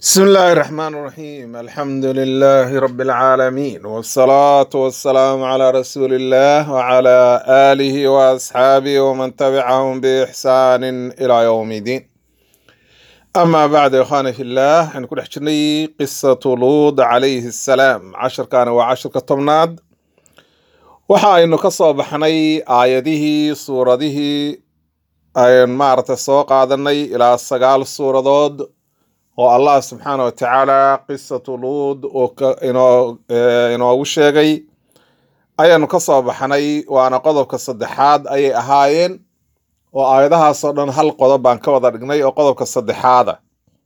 بسم الله الرحمن الرحيم الحمد لله رب العالمين والصلاة والسلام على رسول الله وعلى آله وأصحابه ومن تبعهم بإحسان إلى يوم الدين أما بعد يا إخواني في الله نكون حجرني قصة لوط عليه السلام عشر كان وعشر كطمناد waxa aynu ka soo baxnay aayadihii suuradihii aynu maaragtay soo qaadanay ilaa sagaal suuradood oo allah subxaana wa tacaala qisatu luud oo ka- inoo eh, inoogu sheegay ayaanu ka soo baxnay waana qodobka saddexaad ayay ahaayeen oo aayadahaasoo dhan hal qodob baan ka wada dhignay oo qodobka saddexaada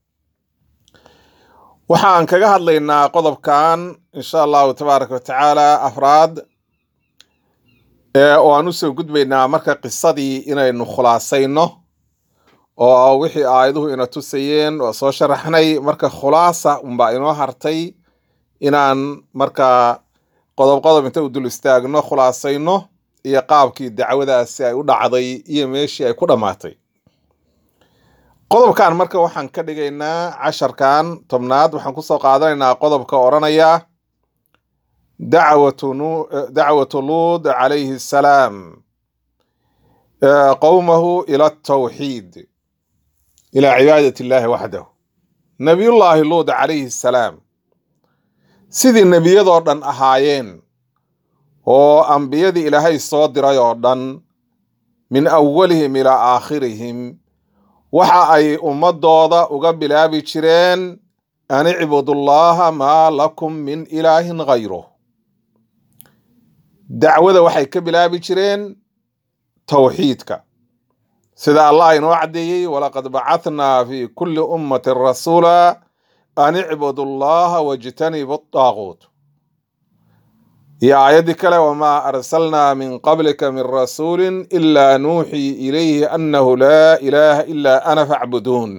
waxa aan kaga hadlaynaa qodobkan insha allahu tabaaraka wa tacaala afraad ee oo aan usoo gudbaynaa marka qisadii inaynu khulaasayno oo wixii aayaduhu ina tusayeen waa soo sharaxnay marka khulaasa unbaa inoo hartay inaan marka qodob qodob inta u dul istaagno khulaasayno iyo qaabkii dacwadaasi ay u dhacday iyo meeshii ay ku dhammaatay qodobkan marka waxaan ka dhigaynaa casharkan tobnaad waxaan kusoo qaadanaynaa qodobka odhanaya dacwatu nu- dacwatu luud calayhi assalaam eh, qowmahu ila atawxiid ila cibaadat illahi waxdahu nabiyullaahi luud calayhi assalaam sidii nebiyadoo dhan ahaayeen oo ambiyadii ilaahay soo diray oo dhan min awalihim ilaa aakhirihim waxa ay ummadooda uga bilaabi jireen an icbudullaha maa lakum min ilaahin gayruh dacwada waxay ka bilaabi jireen towxiidka sida allah inoo caddeeyey walaqad bacathnaa fi kulli ummatin rasuula an icbudu allaha wajtanibu daaquut iyo aayaddii kale wamaa arsalnaa min qablika min rasuulin ilaa nuuxii ilayhi annahu laa ilaaha ilaa ana facbuduun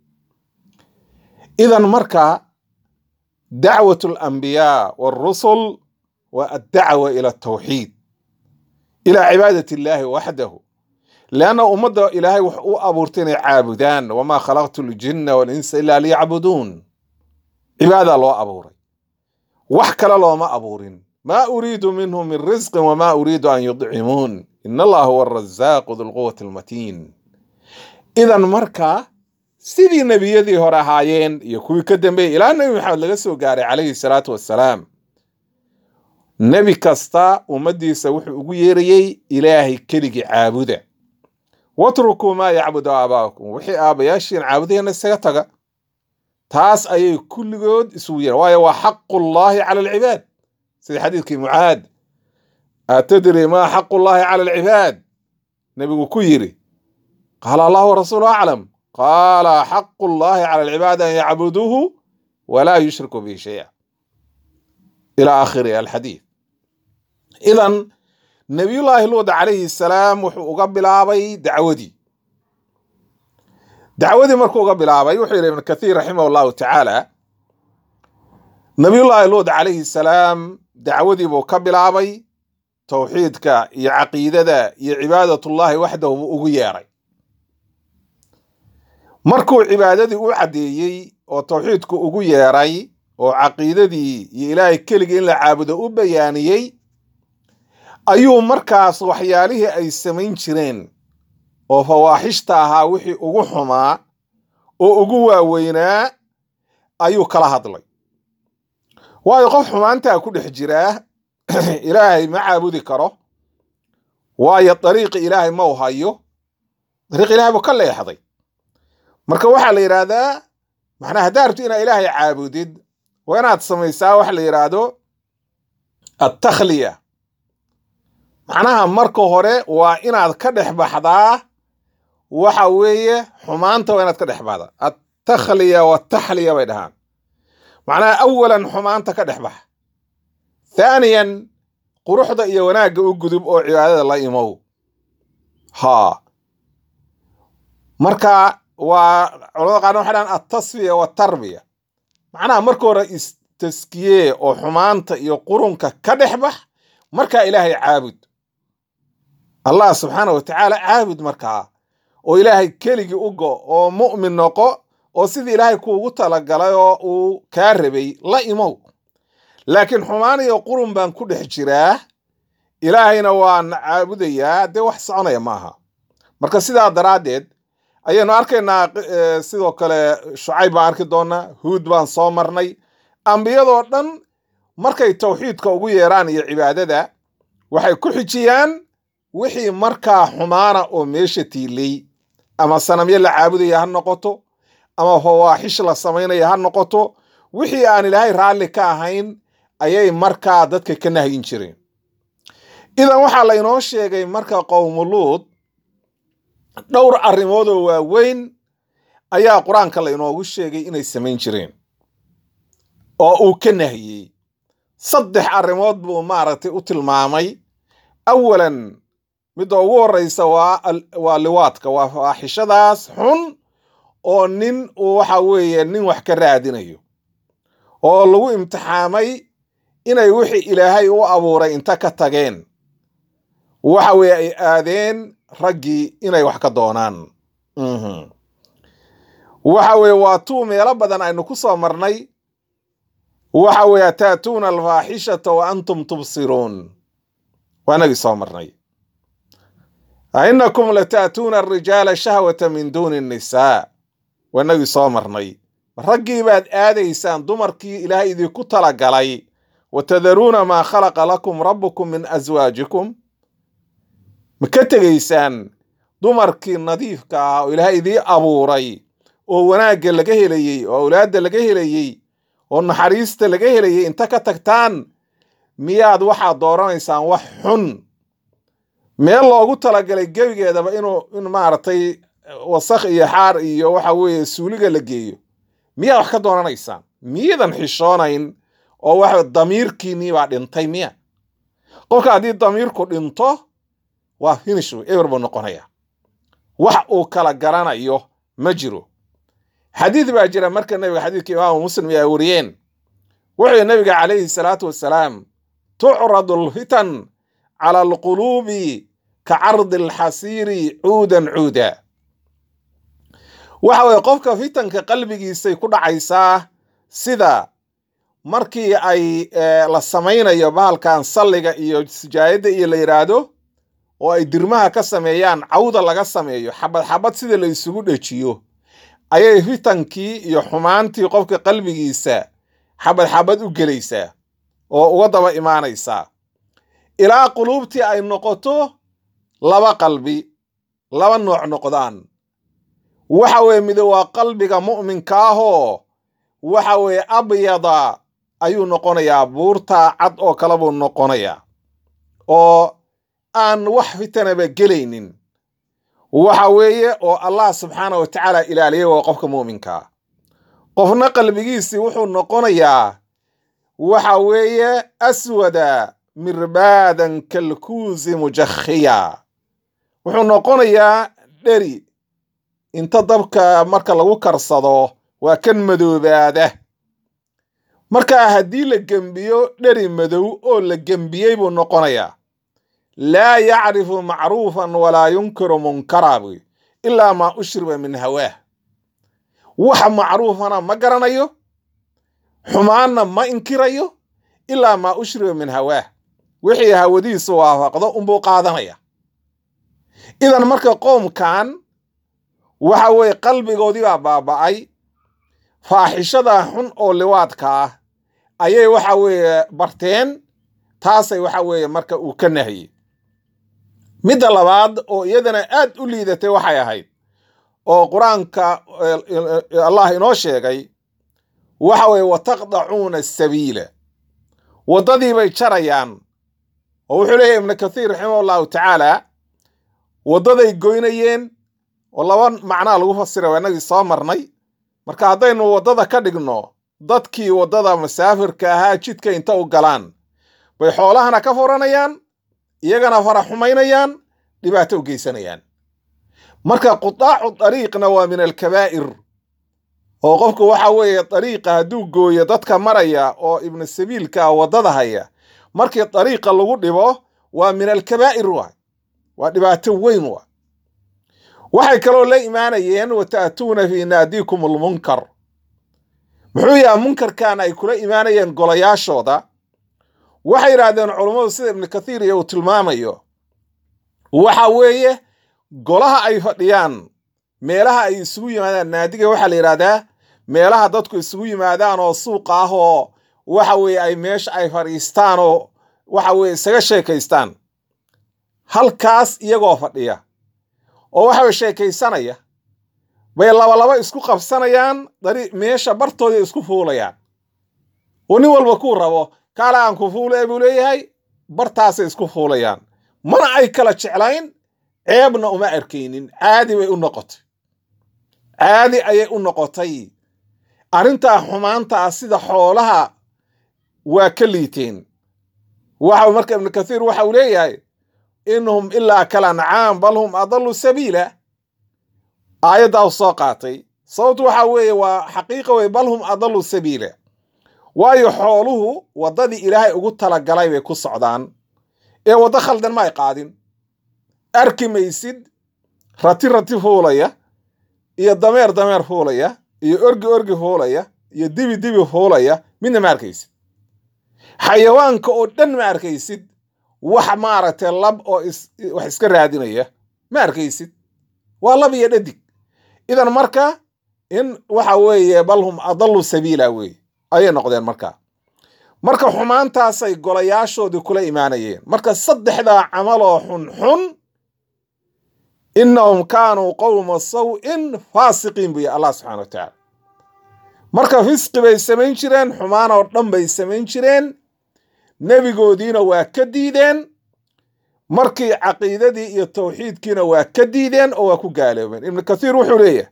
idan marka dacwat alambiyaa walrusul waa addacwa ila atawxiid ila cibaadat illaahi waxdahu leanna ummadda ilaahay wax u abuurtay inay caabudaan wamaa khalaqtu ljinna walinsa ilaa liyacbuduun cibaada loo abuuray wax kale looma abuurin maa uriidu minhum min risqin wamaa uriidu an yudcimuun ina allaha huwa arazaaqu dulquwati almatiin idan marka sidii nebiyadii hore ahaayeen iyo kuwii ka dambeeyey ilaa nebi maxamed laga soo gaaray calayhi salaatu wassalaam nebi kasta ummaddiisa wuxuu ugu yeerayey ilaahay keligii caabuda watrukuu maa yacbudu aabaa'ukum wixii aabbayaashiin caabudayana isaga taga taas ayay kulligood isugu yeeran waayo waa xaqullaahi cala alcibaad sida xadiidkii mucaad atadri maa xaqullaahi cala alcibaad nebigu ku yidhi qaala allahu warasuulu aclam qaala xaqu llaahi cala alcibaad an yacbuduuhu walaa yushriku bihi shaya ila aakhiri alxadiid idan nabiyullaahi luud calayhi salaam wuxuu uga bilaabay dacwadii dacwadii markuu uga bilaabay wuxuu yidhi ibn kathiir raximah allahu tacaala nabiyullaahi luud calayhi salaam dacwadii buu ka bilaabay towxiidka iyo caqiidada iyo cibaadatullaahi waxdahu buu ugu yeeray markuu cibaadadii u caddeeyey oo towxiidku ugu yeeray oo caqiidadii iyo ilaahay keligii in la caabudo u bayaaniyey ayuu markaas waxyaalihii ay samayn jireen oo fawaaxishta ahaa wixii ugu xumaa oo ugu waaweynaa ayuu kala hadlay waayo qof xumaantaa ku dhex jiraa ilaahay ma caabudi karo waayo dariiqi ilaahay ma u hayo dariiq ilaahay buu ka leexday marka waxaa la yidhaahdaa macnaa haddaa rabti inaad ilaahay caabudid waa inaad samaysaa waxa la yidhaahdo attakhliya macnaha marka hore waa inaad ka dhex baxdaa waxa weeye xumaanta waa inaad ka dhex baxdaa attakhliya wataxliya bay dhahaan macnaha awalan xumaanta ka dhex bax thaaniyan quruxda iyo wanaagga u gudub oo cibaadada la imow haa marka waa culamada qaarna waxay dhahaan altasfiya waltarbiya macnaha marka hore istaskiyee oo xumaanta iyo qurunka ka dhex bax markaa ilaahay caabud allah subxaana wa tacaala caabud markaa oo ilaahay keligii u go oo mu'min noqo oo sidii ilaahay kuugu talagalay oo uu kaa rabay la imow laakiin xumaan iyo qurun baan ku dhex jiraa ilaahayna waan caabudayaa dee wax soconaya maaha marka sidaa daraaddeed ayaynu arkaynaa sidoo kale shucayb baan arki doonaa huud baan soo marnay ambiyadoo dhan markay tawxiidka ugu yeeraan iyo cibaadada waxay ku xijiyaan wixii markaa xumaana oo meesha tiilay ama sanamyo la caabudaya ha noqoto ama fawaaxish la samaynaya ha noqoto wixii aan ilaahay raalli ka ahayn ayay markaa dadka ka nahyin jireen idan waxaa laynoo sheegay marka qowmuluud dhowr arrimood oo waaweyn ayaa qur-aanka laynoogu sheegay inay samayn jireen oo uu ka nahiyey saddex arrimood buu maaragtay u tilmaamay awalan midda ugu horreysa waa waa liwaadka waa faaxishadaas xun oo nin uu waxa weeye nin wax ka raadinayo oo lagu imtixaamay inay wixii ilaahay u abuuray inta ka tageen waxa weeye ay aadeen raggii inay wax ka doonaan waxa weeye waa tuu meelo badan aynu ku soo marnay waxa weeye taatuuna alfaaxishata wa antum tubsiruun waa inagii soo marnay ainakum lataatuuna arijaala shahwata min duuni annisaa waa inagii soo marnay raggii baad aadaysaan dumarkii ilaahay idinku talagalay wa tadaruuna maa khalaqa lakum rabbukum min aswaajikum ma ka tegaysaan dumarkii nadiifka ah oo ilaahay idii abuuray oo wanaagga laga helayey oo awlaadda laga helayey oo naxariista laga helayey inta ka tagtaan miyaad waxaad dooranaysaan wax xun meel loogu talagalay gebigeedaba inuu in maaragtay wasakh iyo xaar iyo waxa weeye suuliga la geeyo miyaad wax ka doonanaysaan miyadan xishoonayn oo waxa damiirkiinnii baa dhintay miya qofka haddii damiirku dhinto waa finish eber buu noqonaya wax uu kala garanayo ma jiro xadiid baa jira marka nabiga xadiidka imaamu muslim ay wariyeen wuxuu nabiga calayhi salaatu wasalaam tucradu alfitan cala alquluubi ka cardi alxasiiri cuudan cuuda waxa weye qofka fitanka qalbigiisay ku dhacaysaa sida markii ay la samaynayo bahalkan salliga iyo sijaayadda iyo la yidhaahdo oo ay dirmaha ka sameeyaan cawda laga sameeyo xabad xabad sida la isugu dhejiyo ayay fitankii iyo xumaantii qofka qalbigiisa xabad xabad u gelaysaa oo uga daba imaanaysaa ilaa quluubtii ay noqoto laba qalbi laba nooc noqdaan waxa weeye mid waa qalbiga mu'minka ahoo waxa weeye abyada ayuu noqonayaa buurta cad oo kale buu noqonayaa oo aan wax fitanaba gelaynin waxa weeye oo allah subxaana wa tacaala ilaaliyay waa qofka mu'minkaa qofna qalbigiisii wuxuu noqonayaa waxa weeye aswada mirbaadan kalkuusi mujakhiya wuxuu noqonayaa dheri inta dabka marka lagu karsado waa kan madoobaada marka haddii la gembiyo dheri madow oo la gembiyey buu noqonayaa laa yacrifu macruufan walaa yunkiru munkara buy ilaa maa ushriba min hawaah wax macruufana ma garanayo xumaanna ma inkirayo ilaa maa ushriba min hawaah wixii hawadiisu waafaqdo unbuu qaadanaya idan marka qoomkan waxa weeye qalbigoodii baa baaba'ay faaxishada xun oo liwaadka ah ayay waxa weeye barteen taasay waxa weeye marka uu ka nahiyey midda labaad oo iyadana aad u liidatay waxay ahayd oo qur-aanka allah inoo sheegay waxa weeye wataqdacuuna asabiila waddadii bay jarayaan oo wuxuu leeyahy ibnu kathiir raximah allahu tacaala waddaday goynayeen oo laba macnaa lagu fasira waa inagii soo marnay marka haddaynu waddada ka dhigno dadkii waddada masaafirka ahaa jidka inta u galaan bay xoolahana ka furanayaan iyagana fara xumaynayaan dhibaato u geysanayaan marka qudaacu dariiqna waa min alkabaa'ir oo qofku waxa weeye dariiqa hadduu gooyo dadka maraya oo ibnu sabiilka waddada haya markii dariiqa lagu dhibo waa min alkabaa'ir waay waa dhibaato weyn wa waxay kaloo la imaanayeen wata'tuuna fii naadiikum almunkar muxuu yaha munkarkan ay kula imaanayeen golayaashooda waxay yidhaahdeen culummadu sida ibnu kathiir iyo uu tilmaamayo waxa weeye golaha ay fadhiyaan meelaha ay isugu yimaadaan naadiga waxaa la yidhahdaa meelaha dadku isugu yimaadaan oo suuqa ah oo waxa weeye ay meesha ay fadhiistaan oo waxa weeye isaga sheekaystaan halkaas iyagoo fadhiya oo waxa sheekaysanaya bay labalaba isku qabsanayaan dari meesha bartooda isku fuulayaan oo nin walba kuu rabo kaala aan ku fuule buu leeyahay bartaasay isku fuulayaan mana ay kala jeclayn ceebna uma arkaynin caadi bay u noqotay caadi ayay u noqotay arrintaa xumaanta ah sida xoolaha waa ka liiteen waxa marka ibnu kathiir waxa uu leeyahay inhum ilaa kal ancaam bal hum adallu sabiila aayaddaa u soo qaatay sababtu waxa weeye waa xaqiiqa wey bal hum adallu sabiila waayo xooluhu waddadii ilaahay ugu talagalay bay ku socdaan ee waddo khaldan ma ay qaadin arki maysid rati rati fuulaya iyo dameer dameer fuulaya iyo orgi orgi fuulaya iyo dibi dibi fuulaya midna ma arkaysid xayawaanka oo dhan ma arkaysid wax maaragtay lab oo wax iska raadinaya ma arkaysid waa lab iyo dhadig idan marka in waxa weeye bal hum adallu sabiila weeye ayay noqdeen marka marka xumaantaasay golayaashoodii kula imaanayeen marka saddexdaa camal oo xunxun innahum kaanuu qowma saw-in faasiqiin buy allah subxana wa tacaala marka fisqi bay samayn jireen xumaan oo dhan bay samayn jireen nebigoodiina waa ka diideen markii caqiidadii iyo tawxiidkiina waa ka diideen oo waa ku gaaloobeen ibnu kathiir wuxuu leeyahay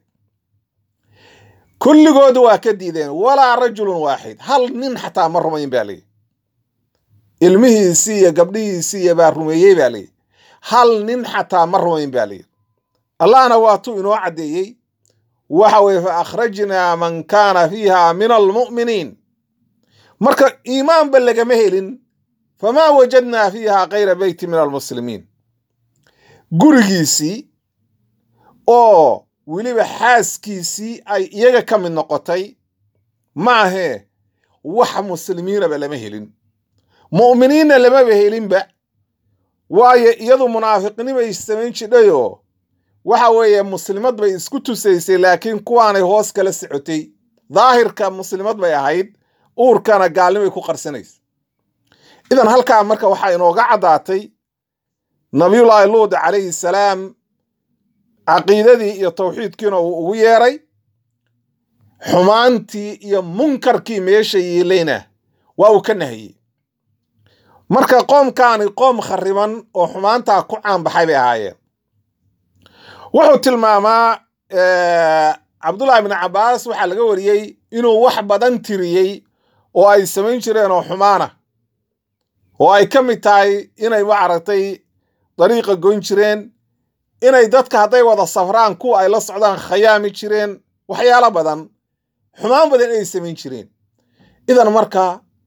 kulligoodu waa ka diideen walaa rajulun waaxid hal nin xataa ma rumayn baa leeyihi ilmihiisii iyo gabdhihiisii iyo baa rumeeyey baa leeyihi hal nin xataa ma rumayn baa leeyihi allahna waatuu inoo caddeeyey waxa weye fa akhrajnaa man kaana fiiha min almu'miniin marka iimaanba lagama helin famaa wajadnaa fiiha kayra beyti min almuslimiin gurigiisii oo weliba xaaskiisii ay iyaga ka mid noqotay maahee wax muslimiinaba lama helin mu'miniinna lamaba helinba waayo iyadu munaafiqnimay samayn jidhayoo waxa weeye muslimad bay isku tusaysay laakiin kuwaanay hoos kala socotay daahirka muslimad bay ahayd uurkana gaalnimay ku qarsanaysa idan halkaa marka waxaa inooga caddaatay nabiyullaahi luud calayhi salaam caqiidadii iyo tawxiidkiina uu ugu yeeray xumaantii iyo munkarkii meesha yiilayna waa uu ka nahiyey marka qoomkaani qoom khariban oo xumaantaa ku caanbaxay bay ahaayeen wuxuu tilmaamaa cabdullaahi bni cabbaas waxaa laga wariyey inuu wax badan tiriyey oo ay samayn jireen oo xumaana oo ay ka mid tahay inay maaragtay dariiqa goyn jireen inay dadka hadday wada safraan kuwa ay la socdaan khayaami jireen waxyaalo badan xumaan badan inay samayn jireen idan marka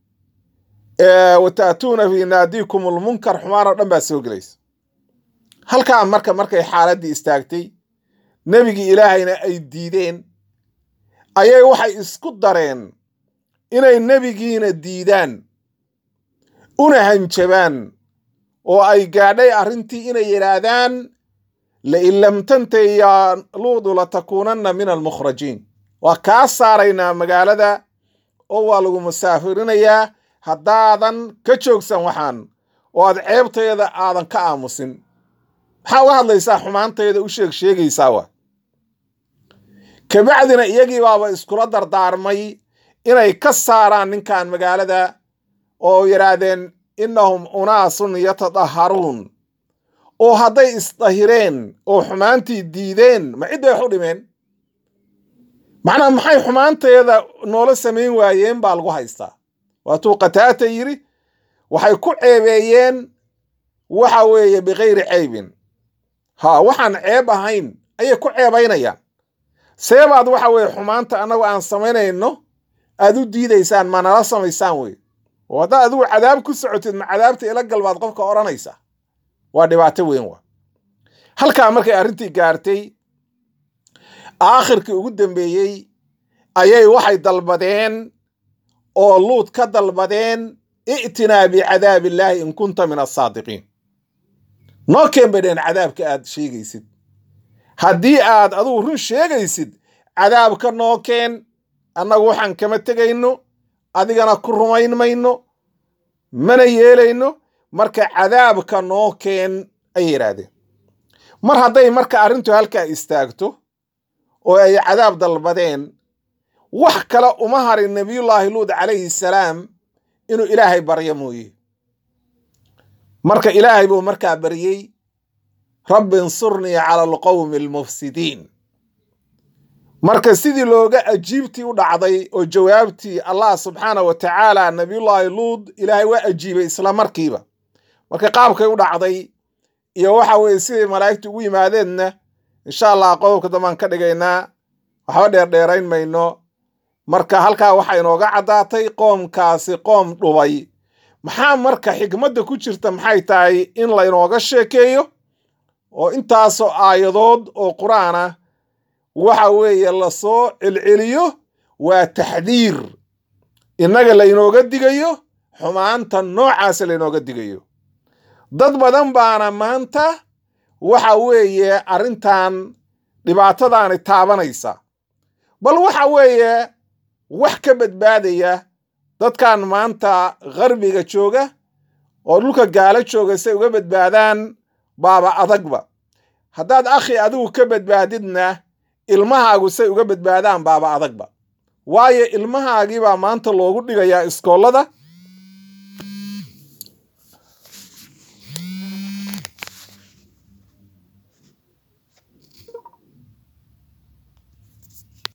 wata'tuuna fii naadiikum almunkar xumaan oo dhan baa soo gelaysa halkaa marka markay xaaladdii istaagtay nebigii ilaahayna ay diideen ayay waxay isku dareen inay nebigiina diidaan una hanjabaan oo ay gaadhay arrintii inay yidhaahdaan lain lam tantay yaa luudu latakuunanna min almukhrajiin waa kaa saaraynaa magaalada oo waa lagu musaafirinayaa haddaadan ka joogsan waxaan oo aad ceebtayda aadan ka aamusin maxaa uga hadlaysaa xumaantayda u sheeg sheegaysaa wa kabacdina iyagii baaba iskula dardaarmay inay ka saaraan ninkan magaalada oo yidhaahdeen innahum unaasun yatadaharuun oo hadday isdahireen oo xumaantii diideen ma cid bay wax u dhimeen macnaa maxay xumaanteeda noola samayn waayeen baa lagu haystaa waatuu qataata yidhi waxay ku ceebeeyeen waxa weeye bikayri ceybin ha waxaan ceeb ahayn ayay ku ceebaynayaan seebaad waxa weeye xumaanta annagu aan samaynayno aad u diidaysaan ma nala samaysaan wey oo haddaad adigu cadaab ku socotid ma cadaabta ila galbaad qofka odhanaysa waa dhibaato weyn wa halkaa markay arrintii gaartay aakhirkii ugu dambeeyey ayay waxay dalbadeen oo luud ka dalbadeen i'tinaa bicadaab illaahi in kunta min asaadiqiin noo keen bay dheheen cadaabka aad sheegaysid haddii aad adugu run sheegaysid cadaabka noo keen annagu waxaan kama tegayno adigana ku rumayn mayno mana yeelayno marka cadaabka noo keen ayay yidhaahdeen mar hadday marka arrintu halkaa istaagto oo ay cadaab dalbadeen wax kale uma harin nebiyullaahi luud calayhi salaam inuu ilaahay baryo mooye marka ilaahay buu markaa baryey rabbi insurnii cala alqowmi almufsidiin marka sidii looga ajiibtii u dhacday oo jawaabtii allah subxaana wa tacaala nebiyullaahi luud ilaahay waa ajiibay isla markiiba marka qaabkay u dhacday iyo waxa weeye siday malaa'igtu ugu yimaadeenna insha allah qodobka dambaan ka dhigaynaa waxba dheerdheerayn mayno marka halkaa waxaa inooga caddaatay qoomkaasi qoom dhubay maxaa marka xikmadda ku jirta maxay tahay in laynooga sheekeeyo oo intaasoo aayadood oo qur-aan ah waxa weeye lasoo celceliyo waa taxdiir innaga laynooga digayo xumaanta noocaasa laynooga digayo dad badan baana maanta waxa weeye arrintan dhibaatadaani taabanaysa bal waxa weeye wax ka badbaadaya dadkan maanta qarbiga jooga oo dhulka gaalo jooga say uga badbaadaan baaba adagba haddaad akhi adigu ka badbaadidna ilmahaagu say uga badbaadaan baaba adagba waayo ilmahaagiibaa maanta loogu dhigayaa iskoollada